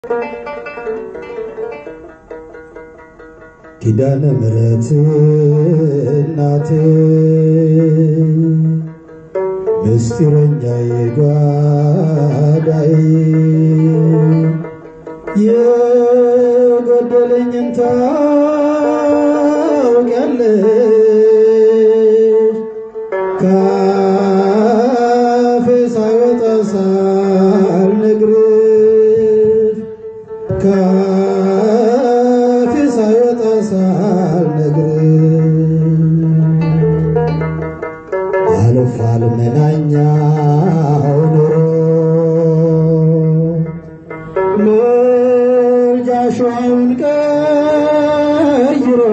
ኪዳነ ምሕረት እናቴ ምስጢረኛ የጓዳይ የጎደለኝን ታውቂያለሽ ካፌ ሳይወጣ ሳልነግርሽ ካፌ ሳይወጣ ሳልነግርሽ አልፏል መናኛው ኑሮ ምልጃሽ ውሃውን ቀይሮ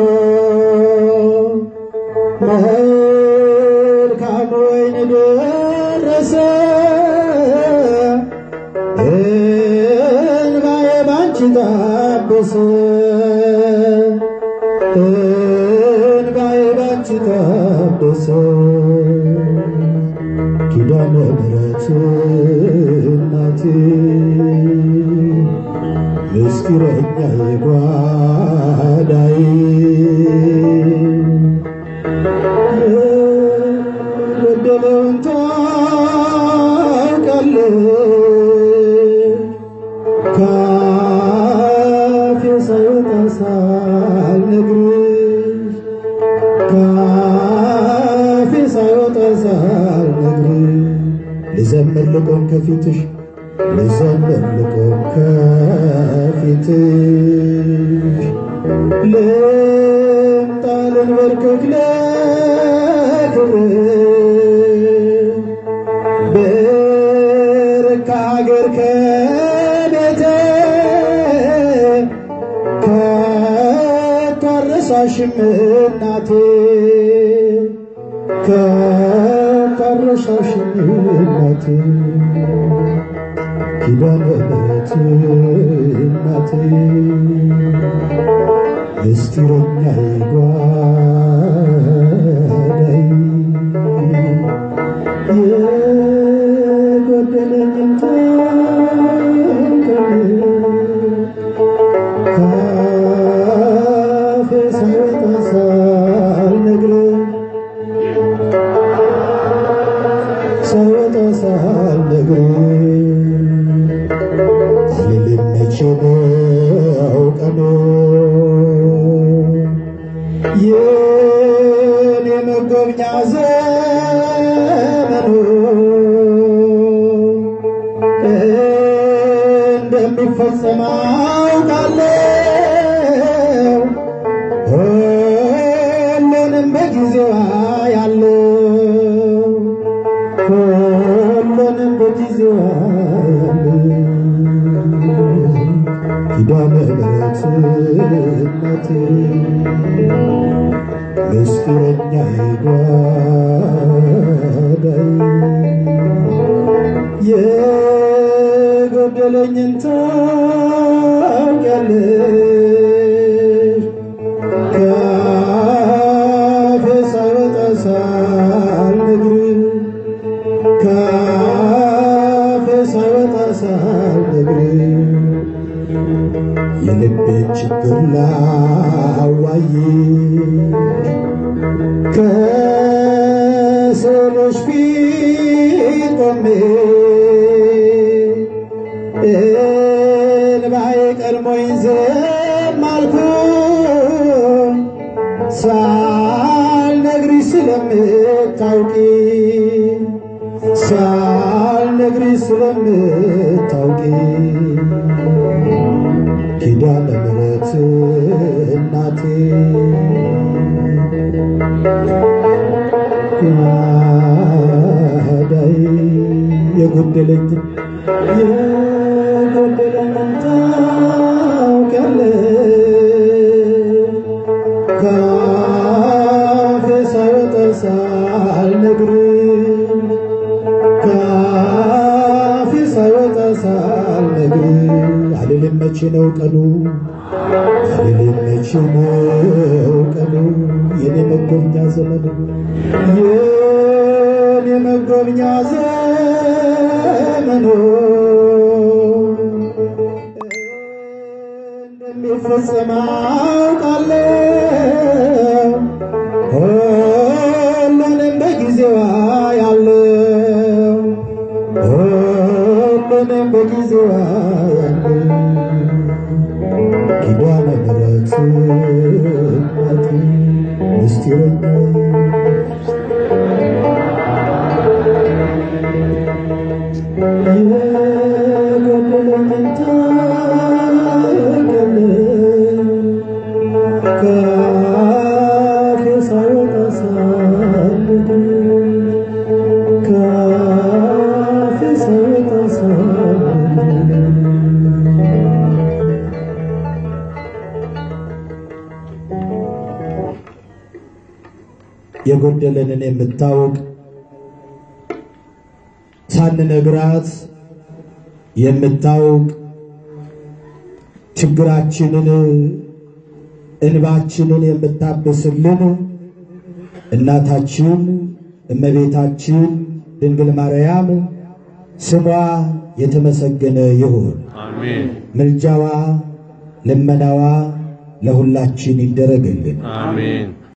መልካም ወይን ደረሰ እንባዬ ባንቺ ታበሰ እንባዬ ባንቺ ታበሰ ኪዳነ ምሕረት እናቴ ምስጢረኛ የጓዳይ የጎደለውን ታውቃለሽ ካፌ ሳይወጣ ሳልነግርሽ ካፌ ሳይወጣ ሳልነግርሽ ልዘምር ልቆም ከፊትሽ ልዘምር ልቆም ከፊትሽ ልምጣ ልንበርከክ ለክብርሽ ብርክ ሀገር ከቤቴ ከቶ አልረሳሽም እናቴ ከቶ አልረሳሽም እናቴ ኪዳነ ምሕረት እናቴ ምስጢረኛ የጓዳይ የጎደለኝን ታውቂያለሽ ካፌ ሳይወጣ ሳልነግርሽ ሳይወጣ ሳልነግርሽ አልልም መቼ ነው ቀኑ የኔ መጎብኛ ዘመኑ እንደሚፈጸም አውቃለሁ ሁሉንም በጊዜዋ ያለው ሁሉንም በጊዜዋ ያለው ኪዳነ ምሕረት እናቴ ምስጢረኛ የጓዳይ የጎደለኝን ታውቂያለሽ ካፌ ሳይወጣ ሳልነግርሽ ካፌ ሳይወጣ ሳልነግርሽ የልቤን ችግር ላዋይሽ ከስዕልሽ ፊት ቆሜ እንባዬ ቀድሞኝ ዝም አልኩኝ ሳልነግሪሽ ስለምታውቂ ሳልነግሪሽ ስለምታውቂ ኪዳነ ምሕረት እናቴ ጓዳይ የጎደለኝን የጎደለኝን ታውቂያለሽ ካፌ ሳይወጣ ሳልነግርሽ ካፌ ሳይወጣ ሳልነግርሽ አልልም መቼ ነው ቀኑ አልልም መቼ ነው ቀኑ የኔ መጎብኛ ዘመኑ የኔ መጎብኛ ዘመኑ ሲፈጸም አውቃለሁ ሁሉንም በጊዜዋ ያለው ሁሉንም በጊዜዋ ያለው ኪዳነ ምሕረት እናቴ ምስጢረኛ የጎደለኝን ታውቂያለሽ ከአፌ ሳይወጣ ሳልነግርሽ ከአፌ ሳይወጣ ሳልነግርሽ የጎደለንን የምታውቅ ሳንነግራት የምታውቅ ችግራችንን እንባችንን የምታብስልን እናታችን እመቤታችን ድንግል ማርያም ስሟ የተመሰገነ ይሁን። አሜን ምልጃዋ ልመናዋ ለሁላችን ይደረግልን። አሜን